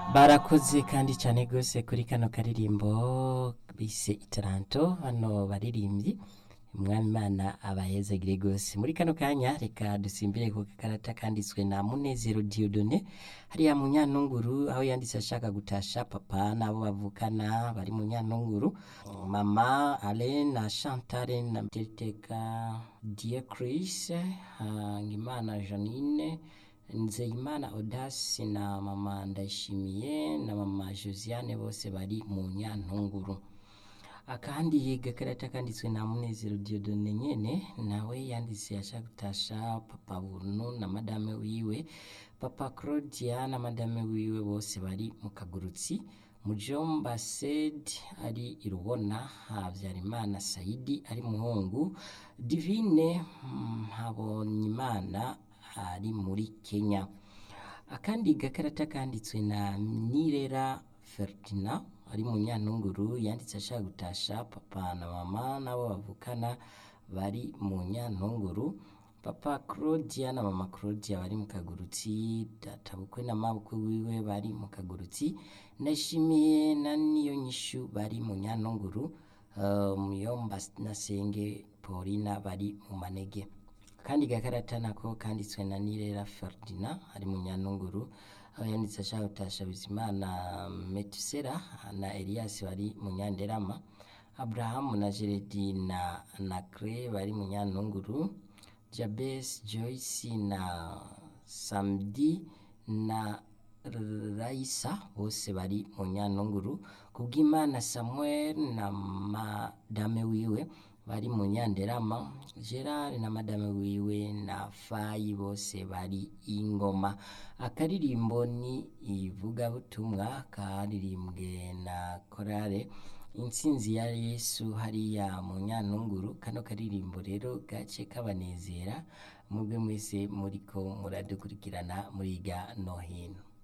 barakoze kandi cyane rwose kuri kano karirimbo bise itaranto hano baririmbyi umwami imana abahezagire rwose muri kano kanya reka dusimbire ku gakarata kanditswe na munezero diodone hariya mu nyanunguru aho yanditse ashaka gutasha papa n'abo bavukana bari mu nyanunguru mama alain na chantal na teteka die chris hangimana janine nzeyimana odasi na mama ndayishimiye na mama josiane bose bari mu nyantunguru akandi gakarata kanditswe na munezero diodone nyene nawe yanditse ashaka gutasha papa buntu na madame wiwe papa claudia na madame wiwe bose bari mu kagurutsi mujomba sed ari irubona habyarimana saidi ari muhungu divine habonyimana ari muri kenya akandi gakarata kanditswe na nirera ferdinand ari mu nyantunguru yanditse ashaka gutasha papa na mama n'abo bavukana bari mu nyantunguru papa claudia na mama claudia bari mu kagurutsi databukwe na mabukwe wiwe bari mu kagurutsi ndashimiye na niyo nyishu bari mu nyantunguru uh, muyomba na senge paulina bari mu manege kandi gakarata nako kanditswe na nirera ferdinand ari mu nyantunguru aho yanditse ashaka gutasha bizimana metusera na elias bari mu nyanderama aburahamu na jeredi na nakre bari mu nyantunguru jabes joyce na samdi na raisa bose bari mu nyantunguru kubw'imana samuel na madame wiwe bari mu nyanderama gerard na madame wiwe na fayi bose bari ingoma akaririmbo ni ivugabutumwa karirimbwe na korale intsinzi ya yesu hariya mu nyantunguru kano karirimbo rero gace kabanezera mubwe mwese muriko muradukurikirana muriga no hino